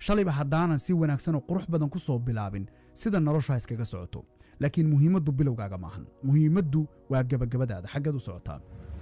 shalayba haddaanan si wanaagsan oo qurux badan ku soo bilaabin sida noloshu ha iskaga socoto laakiin muhiimaddu bilowgaaga maahan muhiimaddu waa gabagabadaada xaggeed u socotaa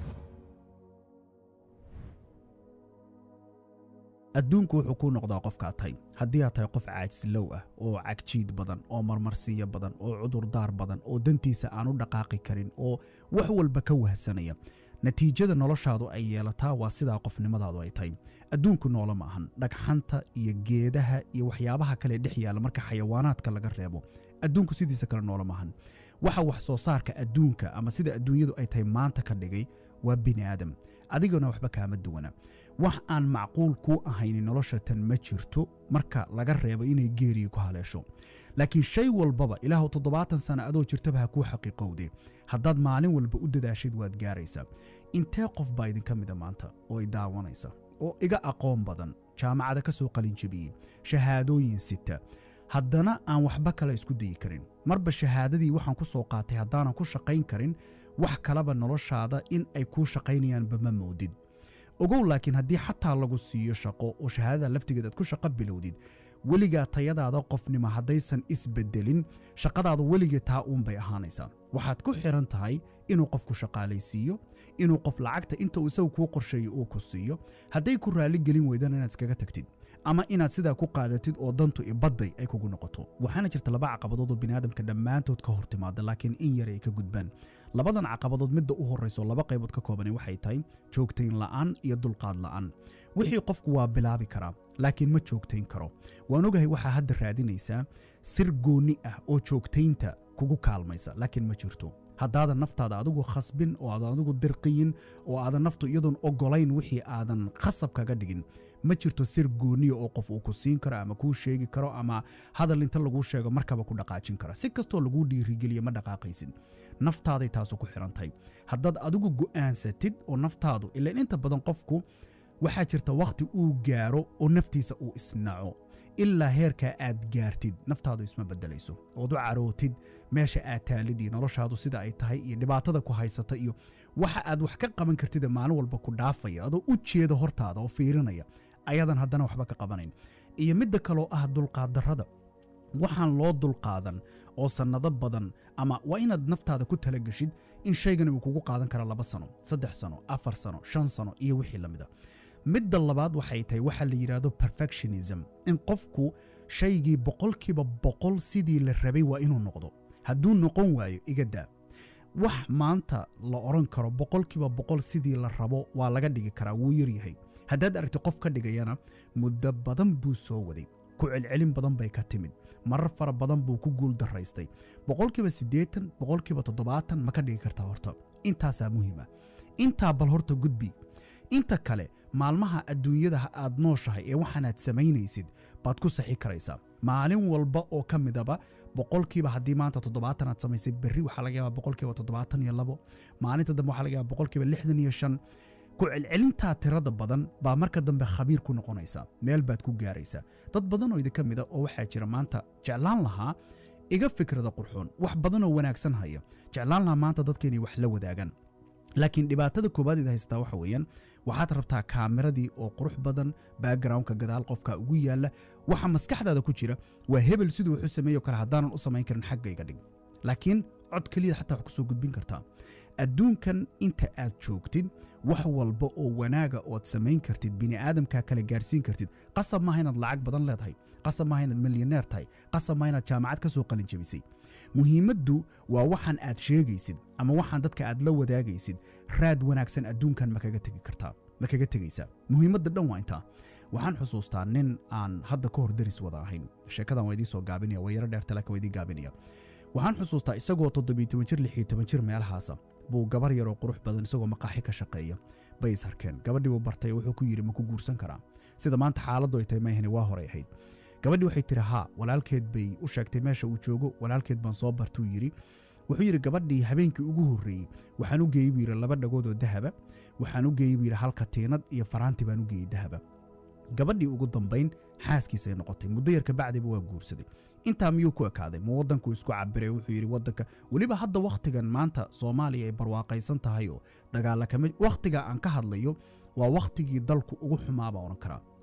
adduunku wuxuu kuu noqdaa qofkaa tahay haddii aad tahay qof caajislow ah oo cagjiid badan oo marmarsiiyo badan oo cudurdaar badan oo dantiisa aan u dhaqaaqi karin oo wax walba ka wahsanaya natiijada noloshaadu ay yeelataa waa sidaa qofnimadaadu ay tahay adduunku noolo ma ahan dhagxanta iyo geedaha iyo waxyaabaha kale dhex yaalla marka xayawaanaadka laga reebo adduunku sidiisa kale noolo maahan waxa wax soo saarka adduunka ama sida adduunyadu ay tahay maanta ka dhigay waa bini aadam adigana waxba kaama duwana wax aan macquul kuu ahayni nolosha tan ma jirto marka laga reebo inay geeriyi ku haleesho laakiin shay walbaba ilaahu toddobaatan sana adoo jirtaba ha kuu xaqiiqowde haddaad maalin walba u dadaashid waad gaaraysaa intee qof baa idinka mida maanta oo i daawanaysa oo iga aqoon badan jaamacada ka soo qalinjabiyey shahaadooyin sita haddana aan waxba kale isku dayi karin marba shahaadadii waxaan ku soo qaatay haddaanan ku shaqayn karin wax kaleba noloshaada in ay kuu shaqaynayaanba ma moodid ogow laakiin haddii xataa lagu siiyo shaqo oo shahaadada laftigeed aad ku shaqo bilowdid weligaa tayadaada qofnimo haddaysan isbedelin shaqadaada weligee taa uunbay ahaanaysaa waxaad ku xiran tahay inuu qofku shaqaalaysiiyo inuu qof lacagta inta uu isagu kuu qorsheeyo uu ku siiyo hadday ku raalli gelin weydana inaad iskaga tagtid ama inaad sidaa ku qaadatid oo dantu ibadday ay kugu noqoto waxaana jirta laba caqabadood oo biniaadamka dhammaantood ka hor timaada laakiin in yar ay ka gudbaan labadan caqabadood midda u horrayso laba qaybood ka koobani waxay tahay joogtayn la'aan iyo dulqaad la'aan wixii qofku waa bilaabi karaa laakiin ma joogtayn karo waan ogahay waxaa hadda raadinaysaa sir goonni ah oo joogtaynta kugu kaalmaysa laakiin ma jirto haddaadan naftaada adigu khasbin oo aadan adigu dirqiyin oo aadan naftu iyadoon ogolayn wixii aadan khasab kaga dhigin ma jirto sir gooniya oo qof uu ku siin karo ama kuu sheegi karo ama hadal inta laguu sheego markaba ku dhaqaajin kara si kastoo laguu dhiirigeliya ma dhaqaaqaysid naftaaday taasu ku xiran tahay haddaad adigu go'aansatid oo naftaadu ilaan inta badan qofku waxaa jirta wakhti uu gaaro oo naftiisa uu isnaco ilaa heerkaa aad gaartid naftaadu isma bedelayso ood u carootid meesha aad taalid iyo noloshaadu sida ay tahay iyo dhibaatada ku haysata iyo waxa aad wax ka qaban kartida maalin walba ku dhaafaya adoo u jeeda hortaada oo fiirinaya ayadan haddana waxba ka qabanayn iyo midda kaloo ah dulqaaddarrada waxaan loo dulqaadan oo sannado badan ama waa inaad naftaada ku talageshid in shaygani uu kugu qaadan kara laba sano saddex sano afar sano shan sano iyo wixii la mida midda labaad waxay tahay waxaa la yidhaahdo perfectionism in qofku shaygii boqolkiiba boqol sidii la rabay waa inuu noqdo hadduu noqon waayo iga daa wax maanta la odhan karo boqolkiiba boqol sidii la rabo waa laga dhigi karaa wuu yaryahay haddaad aragti qof ka dhigayana muddo badan buu soo waday ku celcelin badan bay ka timid marar fara badan buu ku guul daraystay boqolkiiba siddeetan boqolkiiba toddobaatan ma ka dhigi kartaa horta intaasaa muhiima intaa bal horta gudbi inta kale maalmaha adduunyada aad nooshahay ee waxaanaad samaynaysid baad ku saxi karaysaa maalin walba oo ka midaba boqolkiiba haddii maanta toddobaatan aad samaysay berri waxaa laga yaabaa boqolkiiba toddobaatan iyo labo maalinta dambe waxaa laga yaabaa boqolkiiba lixdan iyo shan ku celcelintaa tirada badan baa marka dambe khabiir ku noqonaysaa meel baad ku gaaraysaa dad badan oo idinka mida oo waxaa jira maanta jeclaan lahaa iga fikrada qurxoon wax badan oo wanaagsan haya jeclaan lahaa maanta dadka inay wax la wadaagaan laakiin dhibaatada koobaad id haystaa waxa weeyaan waxaad rabtaa kaameradii oo qurux badan backgroundka gadaal qofka ugu yaalla waxa maskaxdaada ku jira waa hebel siduu wuxu sameeyo kale haddaanan u samayn karin xaggayga dhig laakiin cod keliya xataa wax ku soo gudbin kartaa adduunkan inta aad joogtid wax walba oo wanaaga ood samayn kartid bini'aadamkaa kale gaarsiin kartid qasab maaha inaad lacag badan leedahay qasab maaha inaad milyaneer tahay qasab maaha inaad jaamacad ka soo qalin jabisay muhiimaddu waa waxaan aad sheegaysid ama waxaan dadka aad la wadaagaysid raad wanaagsan adduunkan ma kaga tegi kartaa ma kaga tegaysaa muhiimadda dhan waa intaa waxaan xusuustaa nin aan hadda ka hor daris wada ahayn sheekadan waa idiin soo gaabinaya waa yaro dheerta laakiin waa idiin gaabinaya waxaan xusuustaa isagoo toddobiyo toban jir lixiyo toban jir meelahaasa buu gabar yaroo qurux badan isagoo maqaaxi ka shaqeeya bay is harkeen gabadhii buu bartay wuxuu ku yidhi ma ku guursan karaa sida maanta xaaladdu ay tahay maahani waa horay ahayd gabadhii waxay tihi haa walaalkeed bay u sheegtay meesha uu joogo walaalkeed baan soo bartuu yidhi wuxuu yidhi gabadhii habeenkii ugu horreeyey waxaan u geeyey buu yidhi laba dhagood oo dahaba waxaan u geeyey buu yidhi halka tiinad iyo faraanti baan u geeyey dahaba gabadhii ugu dambayn xaaskiisay noqotay muddo yar kabacdiba waa guursaday intaa miyuu ku ekaaday ma waddankuu isku cabiray wuxuu yidhi waddanka weliba hadda wakhtigan maanta soomaaliya ay barwaaqaysan tahay oo dagaalla kama wakhtiga aan ka hadlayo waa wakhtigii dalku ugu xumaa baa odhan karaa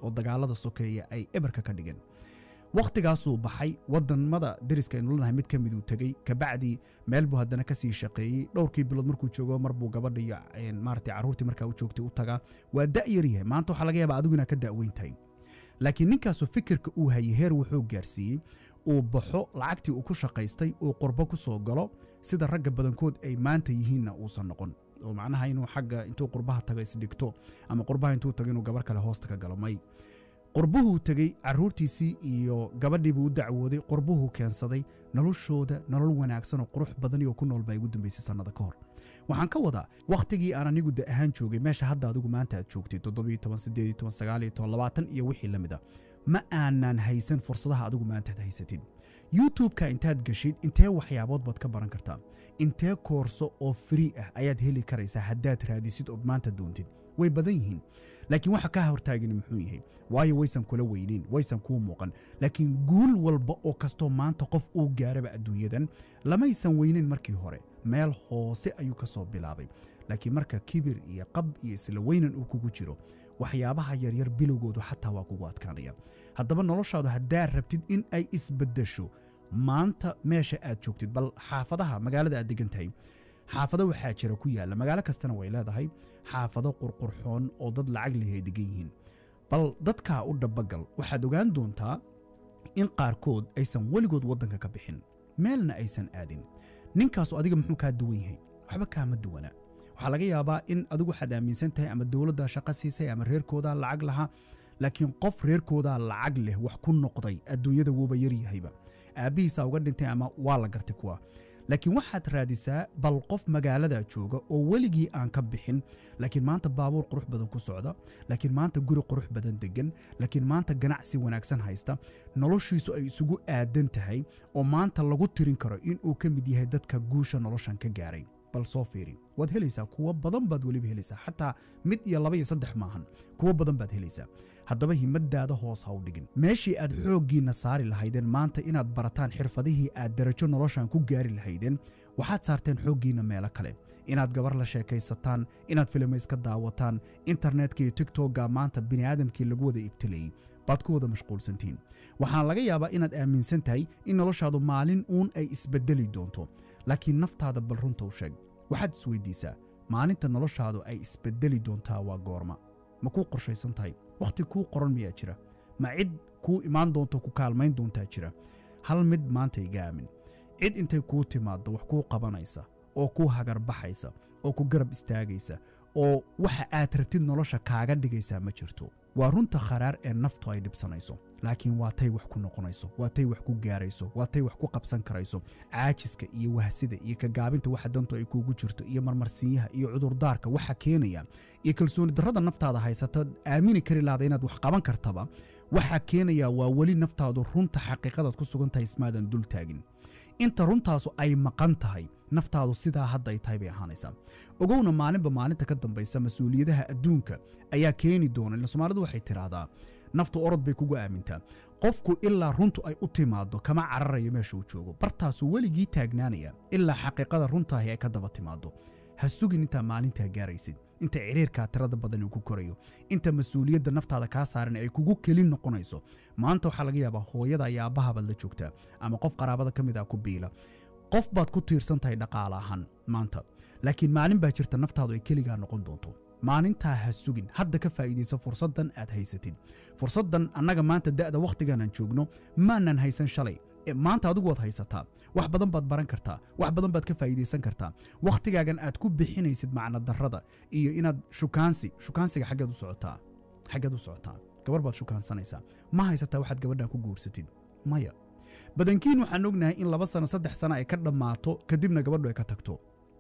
oo dagaalada sokeeya ay eberka ka dhigeen wakhtigaasuu baxay wadamada deriska aynu lanahay mid ka miduu tegey kabacdii meel buu haddana kasii shaqeeyey dhowrkii bilood markuu joogo marbuu gabadha iyo maarata carruurtii markaa u joogtay u tagaa waa da' yar yahay maanta waxaa laga yaabaa adigu inaad ka da'weyn tahay laakiin ninkaasu fikirka uu hayay heer wuxuu gaarsiiyey uu baxo lacagtii uu ku shaqaystay uu qurbo ku soo galo sida ragga badankood ay maanta yihiinna uusan noqon oo macnaha inuu xagga intuu qurbaha tago isdhigto ama qurbaha intuu tago inuu gabar kale hoosta ka galo may qurbuhuu tegey carruurtiisii iyo gabadhiibuu u dacwooday qurbuhuu keensaday noloshooda nolol wanaagsan oo qurux badan iyo ku nool baa igu dambaysay sannada ka hor waxaan ka wadaa wakhtigii aan anigu da ahaan joogay meesha hadda adigu maanta aad joogtay toddobiyo toban siddeed toban sagaaliyo toban labaatan iyo wixii la mid a ma aanan haysan fursadaha adigu maanta aad haysatid youtube-ka intaad gashid intee waxyaabood baad ka baran kartaa intee koorso oo free ah ayaad heli karaysaa haddaad raadisid ood maanta doontid way badan yihiin laakiin waxa ka hortaagani muxuu yahay waayo waysan kula weyneyn waysan kuu muuqan laakiin guul walba oo kastoo maanta qof uu gaaraba adduunyadan lamaysan weyneyn markii hore meel hoose ayuu ka soo bilaabay laakiin marka kibir iyo qab iyo isla weynan uu kugu jiro waxyaabaha yaryar bilowgoodu xataa waa kugu adkaanaya haddaba noloshaadu haddaad rabtid in ay isbeddesho maanta meesha aad joogtid bal xaafadaha magaalada aad degan tahay xaafado waxaa jira ku yaalla magaalo kastana way leedahay xaafado qurqurxoon oo dad lacag leh ay degan yihiin bal dadkaa u dhabagal waxaad ogaan doontaa in qaarkood aysan weligood waddanka ka bixin meelna aysan aadin ninkaasu adiga muxuu kaa duwan yahay waxba kaama duwana waxaa laga yaabaa in adigu waxaad aaminsan tahay ama dowladdaa shaqo siisay ama reerkoodaa lacag lahaa laakiin qof reerkoodaa lacag leh wax ku noqday adduunyada wuuba yaryahayba aabbihiisaa uga dhintay ama waa la gartay kuwa laakiin waxaad raadisaa bal qof magaaladaa jooga oo weligii aan ka bixin laakiin maanta baabuur qurux badan ku socda laakiin maanta guri qurux badan degan laakiin maanta ganacsi wanaagsan haysta noloshiisu ay isugu aadan tahay oo maanta lagu tirin karo inuu ka mid yahay dadka guusha noloshan ka gaaray bal soo fiiri waad helaysaa kuwo badan baad weliba helaysaa xataa mid iyo laba iyo saddex maahan kuwo badan baad helaysaa haddaba himadaada hoos ha u dhigin meeshii aad xooggiinna saari lahaydeen maanta inaad barataan xirfadihii aad darajo noloshan ku gaari lahaydeen waxaad saarteen xooggiinna meelo kale inaad gabar la sheekaysataan inaad filimo iska daawataan internetka iyo tigtogga maanta bini'aadamkii lagu wada ibtilayey baad ku wada mashquulsantihiin waxaan laga yaabaa inaad aaminsan tahay in noloshaadu maalin uun ay isbeddeli doonto laakiin naftaada bal runta u sheeg waxaad isweydiisaa maalinta noloshaadu ay isbeddeli doontaa waa goorma ma kuu qorshaysan tahay wakhti kuu qoran miyaa jira ma cid kuu imaan doonto ku kaalmayn doontaa jira hal mid maanta iga aamin cid intay kuu timaaddo wax kuu qabanaysa oo kuu hagarbaxaysa oo ku garab istaagaysa oo waxa aad rabtid nolosha kaaga dhigaysaa ma jirto waa runta kharaar ee naftu ay dhibsanayso laakiin waa tay wax ku noqonayso waa tay wax ku gaarayso waa tay wax ku qabsan karayso caajiska iyo wahsida iyo kagaabinta waxa dantu ay kuugu jirto iyo marmarsiinyaha iyo cudurdaarka waxa keenaya iyo kalsooni darrada naftaada haysata aamini kari lahda inaad wax qaban kartaba waxaa keenaya waa weli naftaadu runta xaqiiqadaad ku sugan tahay ismaadan dul taagin inta runtaasu ay maqan tahay naftaadu sidaa hadda ay tahay bay ahaanaysaa ogowna maalinba maalinta ka dambaysa mas-uuliyadaha adduunka ayaa keeni doona ila soomaalidu waxay tidhaahdaa naftu orod bay kugu aamintaa qofku ilaa runtu ay u timaaddo kama cararayo meesha uu joogo bartaasuu weligii taagnaanaya ilaa xaqiiqada runtaahi ay ka daba timaaddo ha sugin intaa maalintaa gaaraysid inta ciriirkaa tirada badan uu ku korayo inta mas-uuliyadda naftaada kaa saaran ay kugu kelin noqonayso maanta waxaa laga yaabaa hooyada iyo aabbahabaad la joogtaa ama qof qaraabada ka mid ah ku biila qof baad ku tiirsan tahay dhaqaale ahaan maanta laakiin maalin baa jirta naftaadu ay keligaa noqon doonto maalintaa ha sugin hadda ka faa'iidayso fursaddan aad haysatid fursaddan annaga maanta da'da wakhtigan aan joogno maanan haysan shalay maanta adigu waad haysataa wax badan baad baran kartaa wax badan baad ka faa'iidaysan kartaa wakhtigaagan aad ku bixinaysid macna darrada iyo inaad shukaansi shukaansiga xaggeed u socotaa xaggeed u socotaa gabar baad shukaansanaysaa ma haysataa waxaad gabadhan ku guursatid maya badankiin waxaan ognahay in laba sano saddex sano ay ka dhammaato kadibna gabadhu ay ka tagto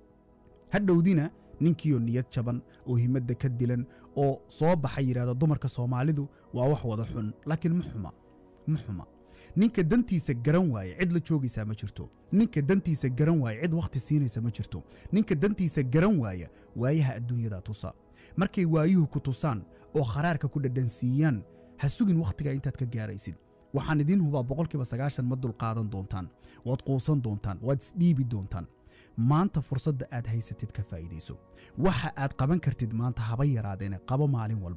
hadhowdina ninkiioo niyad jaban oo himadda ka dilan oo soo baxa yidhahda dumarka soomaalidu waa wax wada xun laakiin ma xuma ma xuma ninka dantiisa garan waaye cid la joogaysaa ma jirto ninka dantiisa garan waaye cid wakhti siinaysa ma jirto ninka dantiisa garan waaya waayaha adduunyada tusa markay waayuhu ku tusaan oo kharaarka ku dhadhansiiyaan ha sugin wakhtiga intaad ka gaaraysid waxaan idiin hubaa boqolkiiba sagaashan ma dulqaadan doontaan waad quusan doontaan waad isdhiibi doontaan maanta fursadda aad haysatid ka faa'iidayso waxa aad qaban kartid maanta haba yaraadeene qabo maalin walba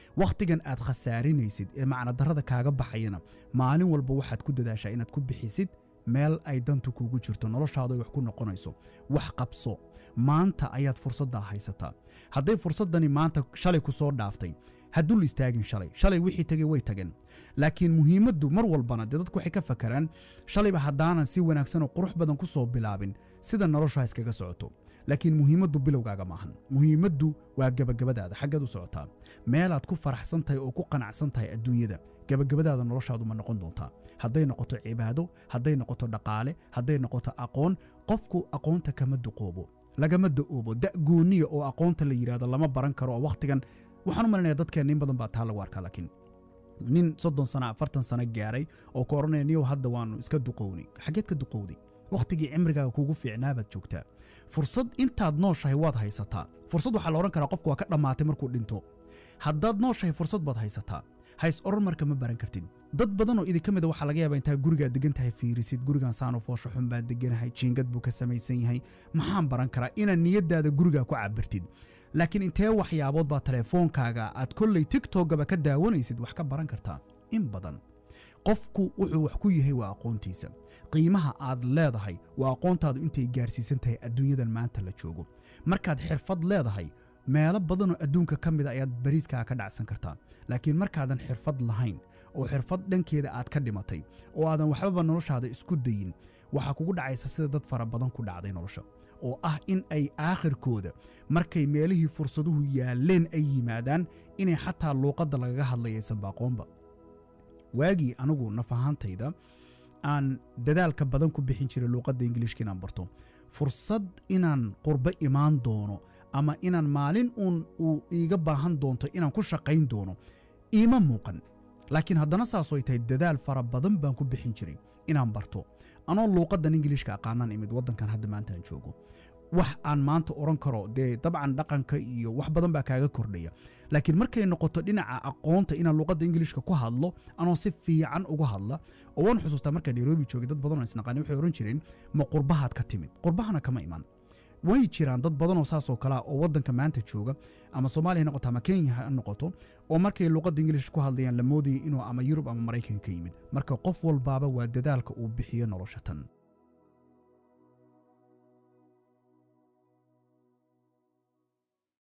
wakhtigan aad khasaarinaysid ee macnadarrada kaaga baxayana maalin walba waxaad ku dadaashaa inaad ku bixisid meel ay dantu kuugu jirto noloshaadu ay wax ku noqonayso wax qabso maanta ayaad fursaddaa haysataa hadday fursaddani maanta shalay ku soo dhaaftay hadduu la istaagin shalay shalay wixii tegey way tageen laakiin muhiimaddu mar walbana dee dadku waxay ka fakaraan shalayba haddaanan si wanaagsan oo qurux badan ku soo bilaabin sida noloshu ha iskaga socoto laakiin muhiimaddu bilowgaaga maahan muhiimaddu waa gebagabadaada xaggeed u socotaa meelaad ku faraxsan tahay oo ku qanacsan tahay adduunyada gebagabadaada noloshaadu ma noqon doontaa hadday noqoto cibaado hadday noqoto dhaqaale hadday noqoto aqoon qofku aqoonta kama duqoobo lagama da'oobo da' gooniya oo aqoonta la yidhahdo lama baran karo oo wakhtigan waxaan u malinaya dadkeenna in badan baa taa lagu arkaa laakiin nin soddon sana afartan sano gaaray oo ka odhanaya niyow hadda waannu iska duqownay xaggeed ka duqowday wakhtigii cimrigaaga kuugu fiicnaabaad joogtaa fursad intaad nooshahay waad haysataa fursad waxaa la odhan karaa qofku waa ka dhammaatay markuu dhinto haddaad nooshahay fursad baad haysataa hays oran marka ma baran kartid dad badan oo idinka mida waxaa laga yaabaa intaa gurigaa degan tahay fiirisid gurigan saano foosho xun baan deganahay jiingad buu ka samaysan yahay maxaan baran karaa inaad niyadaada gurigaa ku cabirtid laakiin intee waxyaabood baa teleefoonkaaga aad kolley tiktokgaba ka daawanaysid wax ka baran kartaa in badan qofku wuxuu wax ku yahay waa aqoontiisa qiimaha aad leedahay waa aqoontaadu intay gaarsiisan tahay adduunyadan maanta la joogo markaad xirfad leedahay meelo badanoo adduunka ka mida ayaad bariiskaa ka dhacsan kartaa laakiin markaadan xirfad lahayn oo xirfad dhankeeda aad ka dhimatay oo aadan waxbaba noloshaada isku dayin waxaa kugu dhacaysa sida dad fara badan ku dhacday nolosha oo ah in ay aakhirkooda markay meelihii fursaduhu yaalleen ay yimaadaan inay xataa luuqadda lagaga hadlayaysan baaqoonba waagii anigu naf ahaantayda aan dadaalka badan ku bixin jiray luuqadda ingiliishka inaan barto fursad inaan qurbo imaan doono ama inaan maalin uun uu iiga baahan doonto inaan ku shaqayn doono iima muuqan laakiin haddana saasoo ay tahay dadaal fara badan baan ku bixin jiray inaan barto anoo luuqaddan ingiliishka aqaanaan imid waddankan hadda maanta aan joogo wax aan maanta odhan karo dee dabcan dhaqanka iyo wax badan baa kaaga kordhaya laakiin markay noqoto dhinaca aqoonta inaan luuqadda ingiliishka ku hadlo anoo si fiican uga hadla oo waan xusuustaa markaa nairobi joogay dad badanoo isnaqaani waxay odhan jireen ma qurbahaad ka timid qurbahana kama iman way jiraan dad badanoo saasoo kalea oo waddanka maanta jooga ama soomaaliya ha noqoto ama kenya ha noqoto oo markay luuqadda ingiliish ku hadlayaan la moodayay inuu ama yurub ama maraykan ka yimid marka qof walbaaba waa dadaalka uu bixiyo nolosha tan